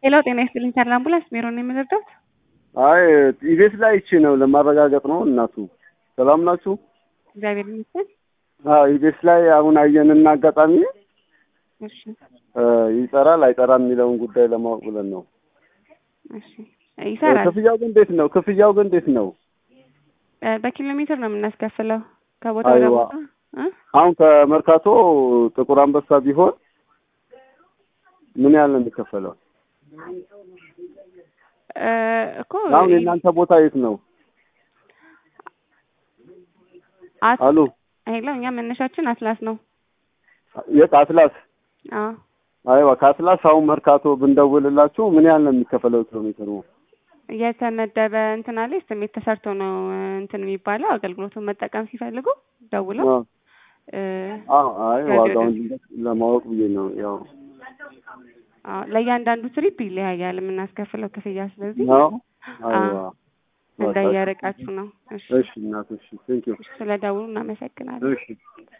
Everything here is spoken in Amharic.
ሄሎ ጤና ይስጥልኝ ተድላ አምቡላንስ ሜሮን ነው የምንረዳት? አይ ኢቤስ ላይ ይቺ ነው ለማረጋገጥ ነው። እናቱ ሰላም ናችሁ? እግዚአብሔር ይመስገን። አዎ ኢቤስ ላይ አሁን አየንና አጋጣሚ እሺ እ ይጠራል አይጠራም የሚለውን ጉዳይ ለማወቅ ብለን ነው። እሺ ይሰራል። ክፍያው ግን እንዴት ነው? ክፍያው ግን እንዴት ነው? እ በኪሎ ሜትር ነው የምናስከፍለው ከቦታ ወደ አይዋ። ቦታ እ አሁን ከመርካቶ ጥቁር አንበሳ ቢሆን ምን ያህል ነው የሚከፈለው? እ እኮ አሁን የእናንተ ቦታ የት ነው? አት አሉ ሄሎ እኛ መነሻችን አትላስ ነው። የት አትላስ? አዎ አይዋ ከአትላስ አሁን መርካቶ ብንደውልላችሁ ምን ያህል ነው የሚከፈለው ኪሎ ሜትሩ? የተመደበ እንትን አለ ስሜት ተሰርቶ ነው እንትን የሚባለው አገልግሎቱን መጠቀም ሲፈልጉ ደውለው አዎ እ አዎ፣ አይ ከዚህ ዋጋውን ወደ- ለማወቅ ብዬ ነው። ያው አዎ ለእያንዳንዱ ትሪፕ ይለያያል የምናስከፍለው ክፍያ። ስለዚህ ነው። አይዋ እንደየርቃችሁ ነው። እሺ እሺ እናት፣ እሺ ቴንክ ዩ ስለ ደውሉ እናመሰግናለን። እሺ